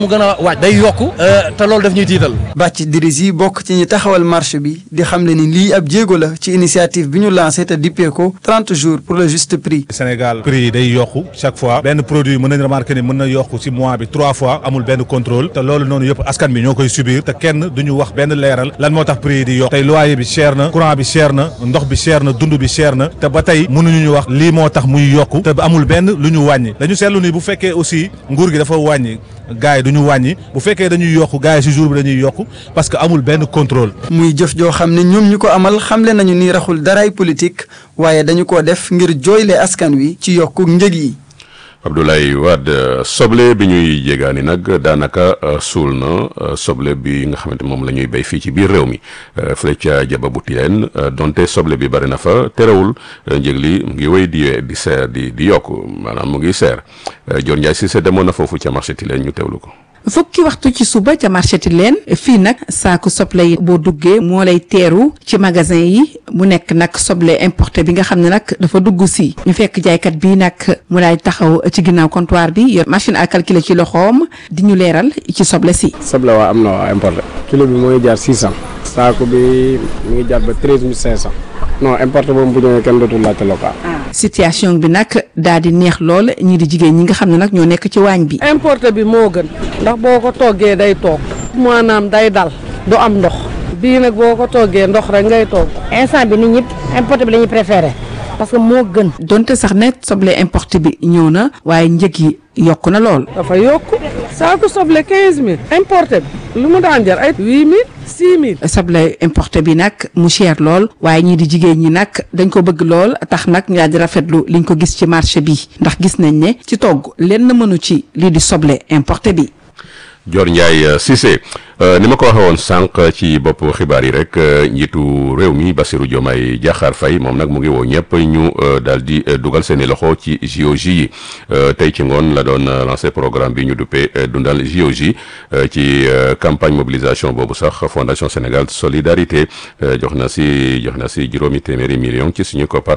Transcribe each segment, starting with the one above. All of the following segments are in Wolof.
mu gën a waaj day yokku te loolu daf ñuy tiital Bàcc Diris yi bokk ci ñi taxawal marche bi di xamle ni lii ab jéego la ci initiative bi ñu lancé te dippee ko 30 jours pour le juste prix. Sénégal prix yi day yokku chaque fois benn produit mën nañ remarquer ni mën na yokku ci mois bi trois fois amul benn contrôle te loolu noonu yëpp askan bi ñoo koy subir te kenn duñu wax benn leeral lan moo tax prix yi di yokk tey loyer bi cher na courant bi cher na ndox bi cher na dund bi cher na te ba tey mënuñu ñu wax lii moo tax muy yokku te amul benn lu ñu wàññi dañu seetlu ni bu fekkee aussi nguur gi dafa wàññi gars yi du ñu wàññi bu fekkee dañuy yokku gars yi ci jour bi dañuy yokku parce que amul benn contrôle. muy jëf joo xam ne ñoom ñu ko amal xamle nañu ni raxul daraay politique waaye dañu ko def ngir jooyle askan wi ci yokku njëg yi. Abdoulaye Wade soble bi ñuy jégaani nag daanaka suul na soble bi nga xamante moom la ñuy béy fii ci biir réew mi fële ca jaba bu tileen donte soble bi bari na fa terewul njëg li mu ngi wéy di di seer di di yokk maanaam mu ngi seer Dior Ndiaye Cissé demoon na foofu ca marché tileen ñu teewlu ko. fukki waxtu ci suba ca marché Tilène fii nag saaku soble yi boo duggee moo lay teeru ci magasin yi mu nekk nag soble importé bi nga xam ne nag dafa dugg si ñu fekk jaaykat bi nag mu lay taxaw ci ginnaaw comptoir bi yor machine à calculer ci loxoom di ñu leeral ci soble si. soble waa am na waa importé kilo bi mooy jaar 600 saako bi mu ngi jaar ba 13500 non importé boobu bu ñëwee kenn dootul laajte local. situation bi nag daal di neex lool ñii di jigéen ñi nga xam ne nag ñoo nekk ci waañ bi. importé bi moo gën ndax boo ko toggee day toog maanaam day dal du am ndox bii nag boo ko toggee ndox rek ngay toog. instant bi nit ñi importé bi la ñuy préféré parce que moo gën. donte sax ne soble importé bi ñëw na waaye njëg yi yokk na lool. dafa yokk saako soble 15000 importé bi lu mu daan jar ay 8000 6000. soble importé bi nag mu cher lool waaye ñii di jigéen ñi nag dañ ko bëgg lool tax nag ñu daal di rafetlu liñ ko gis ci marché bi ndax gis nañ ne ci togg lenn mënu ci lii di soble importé bi. Dior Ndiaye Cissé ni ma ko waxee woon sànq ci bopp xibaar yi rek njiitu réew mi Bassirou Diomaye Diakhar Faye moom nag mu ngi woo ñëpp ñu daal di dugal seeni loxo ci JOJ yi tey ci ngoon la doon lancé programme bi ñu duppee dundal JOJ ci campagne mobilisation boobu sax Fondation Sénégal Solidarité jox na si jox na si juróomi téeméeri million ci suñu koppar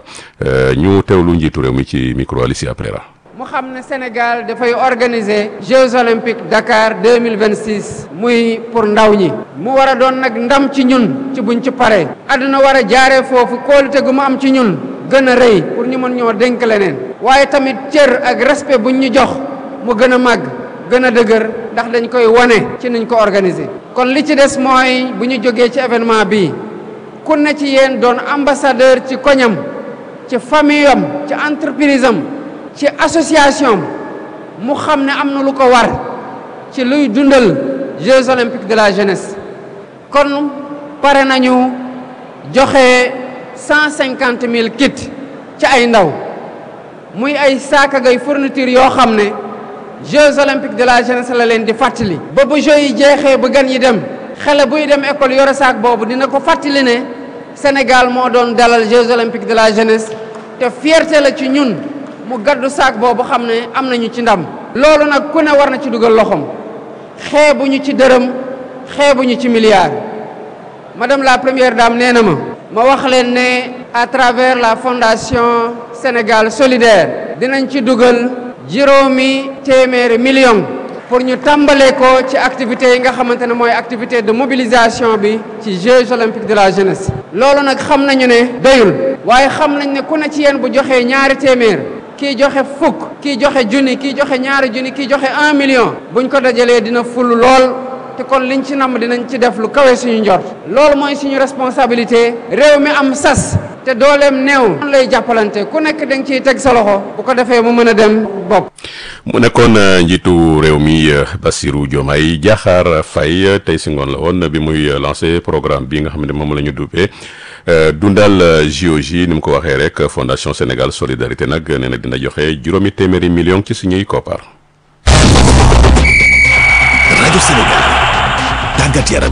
ñu teewlu njiitu réew mi ci micro Alicia Aprera mu xam ne Sénégal dafay organiser Jeux olympiques Dakar 2026 muy pour ndaw ñi mu war a doon nag ndam ci ñun ci buñ ci paree àdduna war a jaaree foofu kóolute gu mu am ci ñun gën a rëy pour ñu mën ñoo dénk leneen waaye tamit cër ak respect buñ ñu jox mu gën a màgg gën a dëgër ndax dañ koy wane ci niñ ko organiser kon li ci des mooy bu ñu jógee ci événement bi ku ne ci yéen doon ambassadeur ci koñam ci famille am ci entreprise am ci association mu xam ne am na lu ko war ci luy dundal Jeux olympiques de la jeunesse kon pare nañu joxe cent cinquante mille kits ci ay ndaw muy ay saakagay fourniture yoo xam ne Jeux olympiques de la jeunesse la leen di fàttali. ba bu Jeux yi jeexee ba gan yi dem xale buy dem école yore saak boobu dina ko fàttali ne Sénégal moo doon dalal Jeux olympiques de la jeunesse te fierté la ci ñun. mu gaddu saak boobu xam ne am nañu ci ndam loolu nag ku ne war na ci dugal loxoom xeebuñu ci dërëm xeebuñu ci milliard madame la première dame nee na ma ma wax leen ne à travers la fondation Sénégal solidaire dinañ ci dugal juróomi téeméeri million pour ñu tàmbalee ko ci activités yi nga xamante ne mooy activité de mobilisation bi ci Jeux olympiques de la jeunesse loolu nag xam nañu ne doyul waaye xam nañ ne ku ne ci yéen bu joxee ñaari téeméer kii joxe fukk kii joxe junni kii joxe ñaari junni kii joxe un million buñ ko dajalee dina ful lool te kon liñ ci namm dinañ ci def lu kawe suñu njort loolu mooy suñu responsabilité réew mi am sas te dooleem néew man lay jàppalante ku nekk da nga ciy teg sa loxo bu ko defee mu mën a dem bopp mu nekkoon njiitu réew mi Bassirou Diomaye Diakhar Faye tey si ngoon la woon bi muy lancé programme bi nga xam ne moom la ñu duppee dundal JOJ ni mu ko waxee rek Fondation Sénégal Solidarité nag nee na dina joxe juróomi téeméeri million ci suñuy koppar. rajo Sénégal tàggat yaram.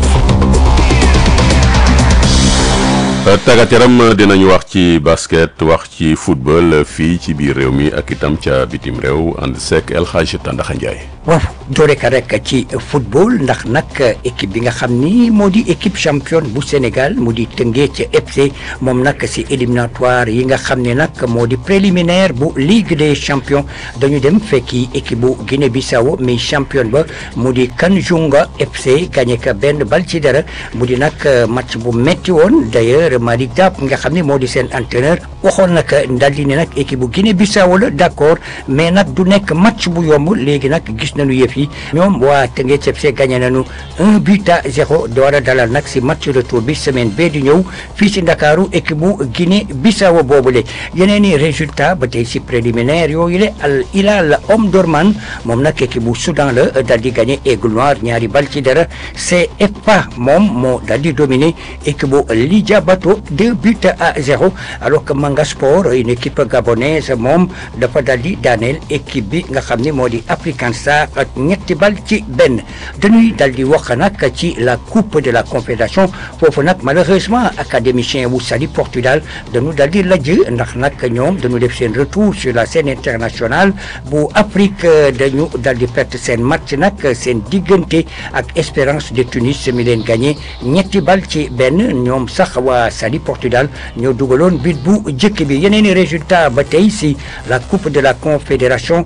tàggat yaram dinañu wax ci basket wax ci football fii ci biir réew mi ak itam ca bitim réew ànd seek El Hadj Tandaxa Ndiaye. waaw doore ka rek ci football ndax nag équipe bi nga xam ni moo di équipe championne bu Sénégal mu di Teungueth FC moom nag si éliminatoire yi nga xam ne nag moo di préliminaire bu Ligue des champions dañu dem fekki équipe bu Guinée-Bissau mais championne ba mu di Kanjunga FC gagné ka benn bal ci dara mu di nag match bu metti woon d'ailleurs Malick Dap nga xam ne moo di seen entraîneur waxoon nag daal di ne nag équipe bu Guinée-Bissau la d'accord mais nag du nekk match bu yomb léegi nag gis nañu yëf yi ñoom waa Teungueth FC gagné nañu un but à zéro door a dalal nag si match retour bi semaine bee di ñëw fii si Ndakaaru équipe bu Guinée-Bissau boobule yeneen i résultat ba tey si préliminaire yooyu le Al Hilal Omdurman moom nag équipe bu Soudan la dal di gagné Aigle Noir ñaari bal ci dara CFA moom moo dal di dominer équipe bu Lidja Bato deux buts à zéro alors que Manga Sport une équipe gabonaise moom dafa dal di daaneel équipe bi nga xam ne moo di African Star ak ñetti bal ci benn dañuy dal di wax nag ci la coupe de la confédération foofu nag malheureusement académicien bu Saly Portudal dañu dal di lajj ndax nag ñoom dañu def seen retour sur la scène internationale bu Afrique dañu dal di perte seen match nag seen diggante ak Espérance de Tunis mi leen gagné ñetti bal ci benn ñoom sax waa Saly Portudal ñoo dugaloon but bu jëkk bi yeneen i résultat ba tey si la coupe de la confédération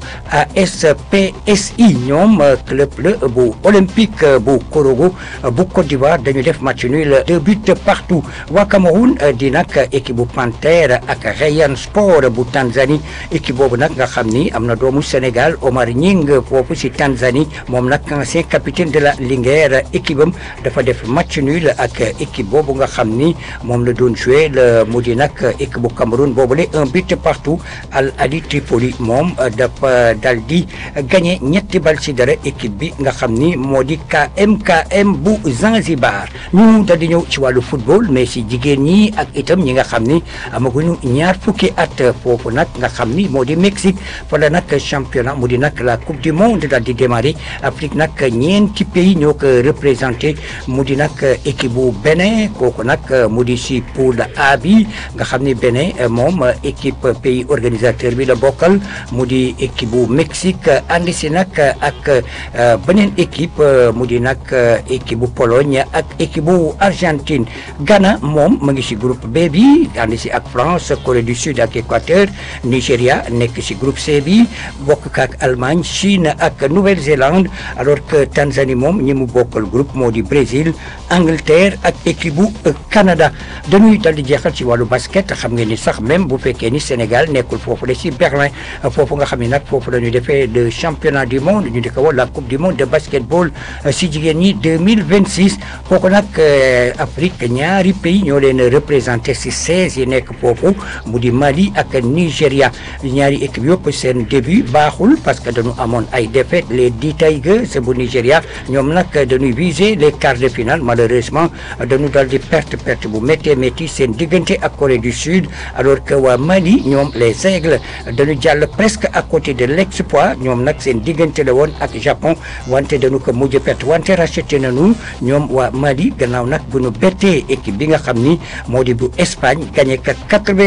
ASPSI ñoom club la bu olympique bu Korogo bu Côte d'Ivoire dañu def match nul deux buts partout waa Cameroun di nag équipe bu Panthère ak Rayon Sport bu Tanzanie équipe boobu nag nga xam ni am na doomu Sénégal Omar Nying foofu si Tanzanie moom nag ancien capitaine de la Linguère équipe am dafa def match nul ak équipe boobu nga xam ni moom la doon joué le mu di nag équipe bu Cameroun boobule un but partout Al Ahly Tripoli moom dafa dal di gagné ñetti bal ci dara équipe bi nga xam ni moo di KMKM bu Zanzibar ñu dal di ñëw ci wàllu football mais si jigéen ñi ak itam ñi nga xam ni amaguñu ñaar fukki at foofu nag nga xam ni moo di Mexique fa la nag championnat mu di nag la coupe du monde dal di démarrer Afrique nag ñeenti pays ñoo ko représenté mu di nag équipe bu Bénin kooku nag mu di si poule A bi nga xam ni Bénin moom équipe pays organisateur bi la bokkal mu di équipe bu Mexique ànd si nag ak beneen équipe mu di nag équipe bu Pologne ak équipe bu Argentine Ghana moom mu ngi si groupe B bi ànd si ak France Corée du Sud ak Équateur Nigéria nekk si groupe C bi bokk ak Allemagne Chine ak Nouvelle-Zélande alors que Tanzanie moom ñi mu bokkal groupe moo di Brésil Angleterre ak équipe bu Canada dañuy dal di jeexal ci wàllu basket xam ngeen ni sax même bu fekkee ni Sénégal nekkul foofu la si Berlin foofu nga xam ne nag foofu la ñu defee le championnat du monde ñu di ko wax la coupe du monde de basketball si jigéen ñi 2026 kooku nag Afrique ñaari pays ñoo leen représenté si 16 yi nekk foofu mu di Mali ak Nigéria ñaari équipe yëpp seen début baaxul parce que dañu amoon ay défaites les di Tigers bu Nigéria ñoom nag dañuy viser les quarts de finale malheureusement dañu dal di perte perte bu méttee métti seen diggante ak Corée du Sud alors que waa Mali ñoom les Aigles dañu jàll presque à côté de l'exploit ñoom nag seen diggante la woon ak Japon wante dañu ko mujj perte wante racheté nañu ñoom waa Mali gannaaw nag bu ñu bettee équipe bi nga xam ni moo di bu Espagne gagné ka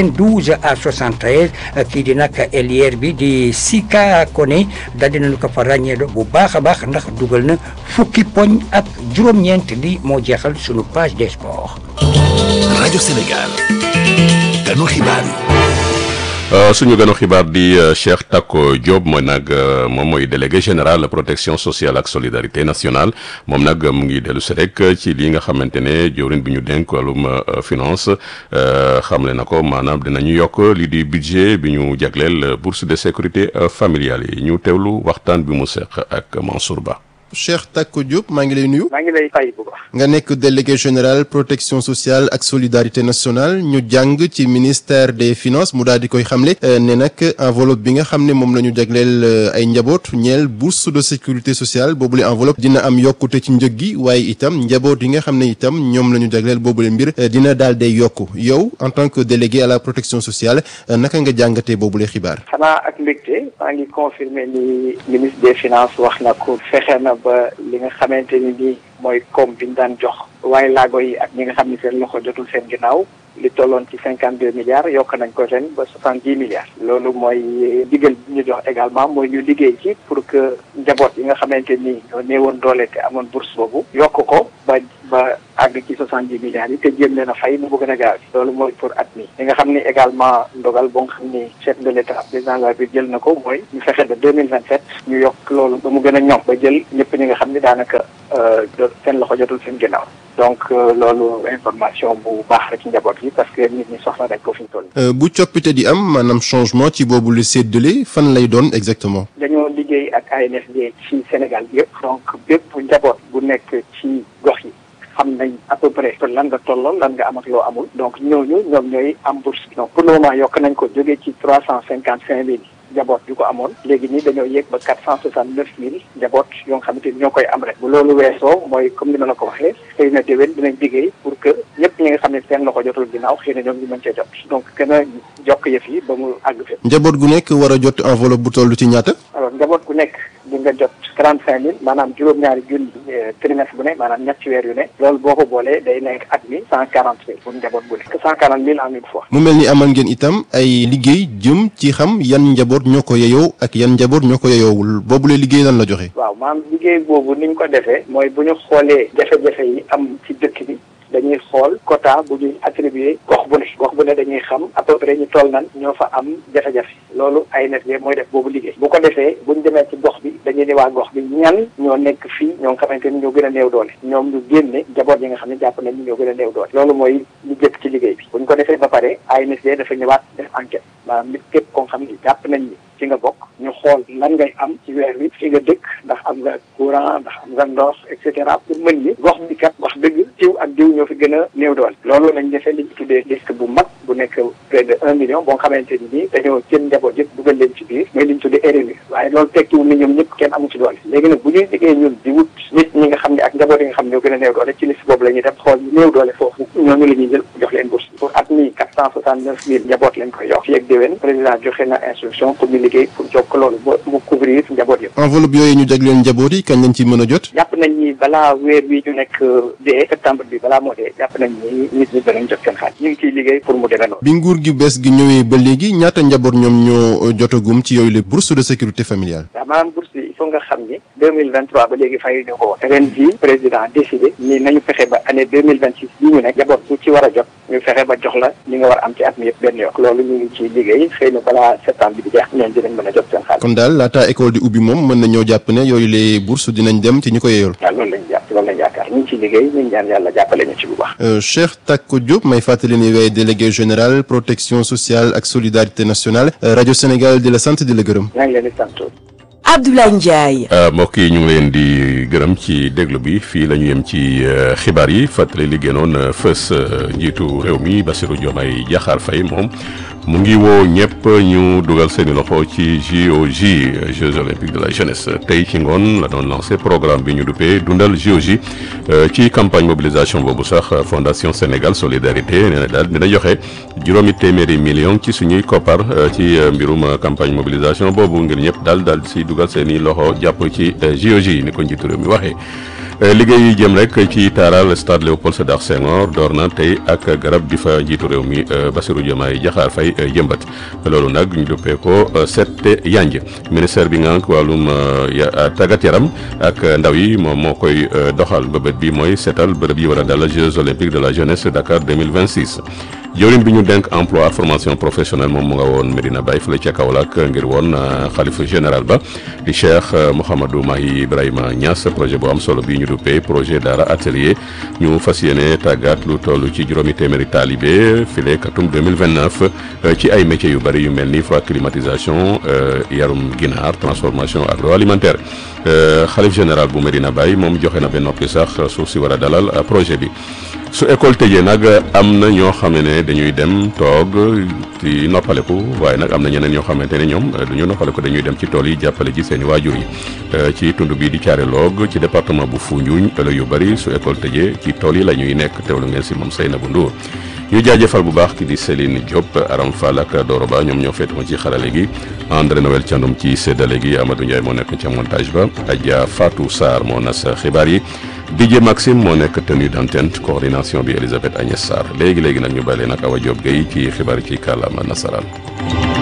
92 à 73 kii di nag ailier bi di Sika Koné daal dinañu ko fa ràññeelo bu baax a baax ndax dugal na fukki poñ ak juróom-ñeent li moo jeexal sunu page des sports. rajo Sénégal ganu xibaar yi. suñu gënu xibaar di Cheikh Tako Diop mooy nag moom mooy délégué général protection sociale ak solidarité nationale moom nag mu ngi dellu si rek ci lii nga xamante ne jëwriñ bi ñu dénk wàllum finance xamle na ko maanaam dinañu yokk lii di budget bi ñu jagleel bourse de sécurité familiale yi ñu teewlu waxtaan bi mu seq ak Mansour Ba. Cheikh Tako Diop maa ngi lay nuyu. maa ngi lay fay bu baax. nga nekk délégué général protection sociale ak solidarité nationale ñu jàng ci ministère des finances mu daal di koy xamle ne nag enveloppe bi nga xam ne moom la ñu jagleel ay njaboot ñeel bourse de sécurité sociale boobule enveloppe dina am yokkute ci njëg gi waaye itam njaboot yi nga xam ne itam ñoom la ñu jagleel boobule mbir dina daal day yokku yow en tant que délégué à la protection sociale naka nga jàngatee boobule xibaar. xanaa ak mbégte maa ngi confirmer ni ministre des finances wax na ko fexe na ba li nga xamante ni nii mooy koom bi ñu daan jox waaye laago yi ak ñi nga xam ni seen loxo jotul seen ginnaaw li tolloon ci cinquante deux milliards yokk nañ ko ren ba soixante dix milliards loolu mooy digal bi ñu jox également mooy ñu liggéey ci pour que njaboot yi nga xamante ni ñoo néewoon doole te amoon bourse boobu yokk ko ba ba àgg ci soixante dix milliards yi te jéem leen a fay nu mu gën a gaaw loolu mooy pour at mi li nga xam ni également ndogal boo nga xam ni chef de l' état président de la République jël na ko mooy ñu fexe ba deux mille vingt sept ñu yokk loolu ba mu gën a ñoŋ ba jël ñëpp ñi nga xam ni daanaka seen loxo jotul seen ginnaaw donc loolu information bu baax la ci njaboot yi parce que nit ñi soxla dañ ko fi ñu toll. bu coppite di am maanaam changement ci boobu lu séddale fan lay doon exactement. dañoo liggéey ak ANSD ci Sénégal bi yëpp donc bépp njaboot bu nekk ci gox yi. xam nañ à peu près lan nga tolloo lan nga am ak loo amul donc ñooñu ñoom ñooy am bourse donc pour le moment yokk nañ ko jógee ci trois cent cinquante cinq mille njaboot yu ko amoon léegi nii dañoo yéeg ba quatre cent soixante neuf mille njaboot yoo nga xamante ni ñoo koy am rek bu loolu weesoo mooy comme ni ma la ko waxee xëy na déwén dinañ liggéey pour que ñëpp ñi nga xam ne seen loxo jotul ginnaaw xëy na ñoom ñu mën cee jot donc gën a jokk yëf yi ba mu àgg fépp njaboot gu nekk war a jot enveloppe bu toll ci ñaata. alors njaboot gu nekk di nga jot trente cinq mille maanaam juróom-ñaari junni trimestre bu ne maanaam ñetti weer yu ne loolu boo ko boolee day nekk at mi cent quarante mille pour njaboot bu nekk cent quarante mille en une fois mu mel ni amal ngeen itam ay liggéey jëm ci xam yan njaboot ñoo ko yeyoo ak yan njaboot ñoo ko yeyoowul boobu la liggéey lan la joxe. waaw maanaam liggéey boobu ni ñu ko defee mooy bu ñu xoolee jafe-jafe yi am ci dëkk bi dañuy xool quota bu ñuy attribué gox bu ne gox bu ne dañuy xam à peu près ñu toll nan ñoo fa am jafe-jafe loolu ANSD mooy def boobu liggéey bu ko defee bu ñu demee ci gox bi dañuy ne waa gox bi ñan ñoo nekk fii ñoo nga xamante ni ñoo gën a néew doole ñoom ñu génne njaboot yi nga xam ne jàpp nañ ni ñoo gën a néew doole loolu mooy lu jëkk ci liggéey bi bu ñu ko defee ba pare ANSD dafa ñëwaat def enquête maanaam nit képp koo xam ni jàpp nañ ni ci nga bokk ñu xool lan ngay am ci weer wi fi nga dëkk ndax am nga courant ndax am nga ndox et cetera pour mën ni gox bi kat wax dëgg jiw ak jiw ñoo fi gën a néew doole loolu lañ defee li ñu tuddee liste bu mag bu nekk près de un million boo xamante ni nii dañoo jël njaboot yëpp dugal leen ci biir mooy li ñu tuddee RNU waaye loolu tekkiwul ni ñoom ñëpp kenn amu ci doole léegi nag bu ñuy liggéey ñun di wut nit ñi nga xam ne ak njaboot yi nga xam ne ñoo gën a néew doole ci liste boobu la ñuy def xool ñu néew doole foofu ñooñu la ñuy jël jox leen bourse pour at mi quatre cent soixante neuf mille njaboot lañ koy yox fii ak déwén président joxe na instruction pour ñu liggéey pour jokk loolu ba mu couvrir njaboot yëpp enveloppe yooyu ñu jagleen njaboot yi kañ lañ ci mën a jot. jàpp nañ ni balaa weer wi ñu nekk dee septembre bi balaa moo dee jàpp nañ ni nit ñi danañ jot seen xaalis ñu ngi ciy liggéey pour mu demee noonu bi nguur gi bees gi ñëwee ba léegi ñaata njaboot ñoom ñoo jotagum ci yooyu les bourses de sécurité familiale. waaw maanaam bourse yi il faut nga xam ni deux mille vingt trois ba léegi fay ñu ko woon ren jii président décidé ni nañu fexe ba année deux mille vingt six bii ñu nekk njaboot bu ci war a jot ñu fexe ba jox la li nga war a am ci at mi yëpp benn yoon loolu ñu ngi ciy liggéey xëy na balaa septembre bi di jeex ñoom dinañ mën a jot seen xaalis kon daal laata école di ubbi moom mën nañoo jàpp ne yooyu les bourses dinañ dem ci ñi ko yeyool. waaw loolu lañ jàpp loolu lañ yaakaar ñu ngi ciy liggéey ñu ngi ñaan yàlla jàppale ñu ci bu baax Cheikh Tako Diop may fàttali ni yaay délégué général protection sociale ak solidarité nationale rajo Sénégal di la sant di la gërëm. maa ngi leen di sant. Abdoulaye Ndiaye. mbokk yi ñu ngi leen di gërëm ci déglu bi fii la ñu yem ci xibaar yi fàttali li gënoon fës njiitu réew mi Bassirou Diomaye Diakhar Faye moom mu ngi woo ñëpp ñu dugal seeni loxo ci JOJ Jeux olympiques de la jeunesse tey ci ngoon la doon lancé programme bi ñu duppee dundal JOJ ci campagne mobilisation boobu sax Fondation Sénégal Solidarité nee na daal dina joxe juróomi téeméeri million ci suñuy koppar ci mbirum campagne mobilisation boobu ngir ñëpp daal daal si dugal seeni loxo jàpp ci JOJ ni ko njiitu réew mi waxee. liggéey yi jëm rek ci taaral stade Léopold Sédar Senghor door na tey ak garab bi fa njiitu réew mi Bassirou Diomaye Diakhar Faye jëmbat loolu nag ñu duppee ko sette yanj ministère bi nga wàllum tàggat yaram ak ndaw yi moom moo koy doxal mbëbët bi mooy seetal bërëb yi war a dal Jeux olympiques de la jeunesse Dakar 2026 jëwriñ bi ñu denk emploi ak formation professionnelle moom mu nga woon Medina Baye fële ca Kaolack ngir woon xalifa général ba di Cheikh Mouhamadou Mahi Ibrahima Niass projet bu am solo bi ñu duppee projet Daara atelier ñu fas yéene tàggat lu toll ci juróomi téeméeri taalibe file katum 2029 ci ay métiers yu bëri yu mel ni froid climatisation yarum ginaar transformation agroalimentaire xalif général bu Medina Baye moom joxe na ba noppi sax suuf si war a dalal projet bi su école tëjee nag am na ñoo xam ne dañuy dem toog ci noppaleku waaye nag am na ñeneen ñoo xamante ne ñoom du ñu noppaleku dañuy dem ci tool yi jàppale ji seen i waajur yi ci tund bii di caare loog ci département bu Foundiougne ëllëg yu bëri su école tëjee ci tool yi la ñuy nekk teewlu ngeen si moom Seynabou Ndour ñu jaajëfal bu baax ki di Céline Diop Aram Fall ak Doro Ba ñoom ñoo féetuma ci xarale gi André Noël Thiandoum ci séddale gi Amadou Ndiaye moo nekk ca montage ba Adja Fatou Sarr moo nas xibaar yi DJ Maxime moo nekk tenue d'antenne coordination bi Elisabeth Agnès Sarr léegi léegi nag ñu bàyyi nag Awa Diop Gueye ci xibaar ci kàllaama nasaraan.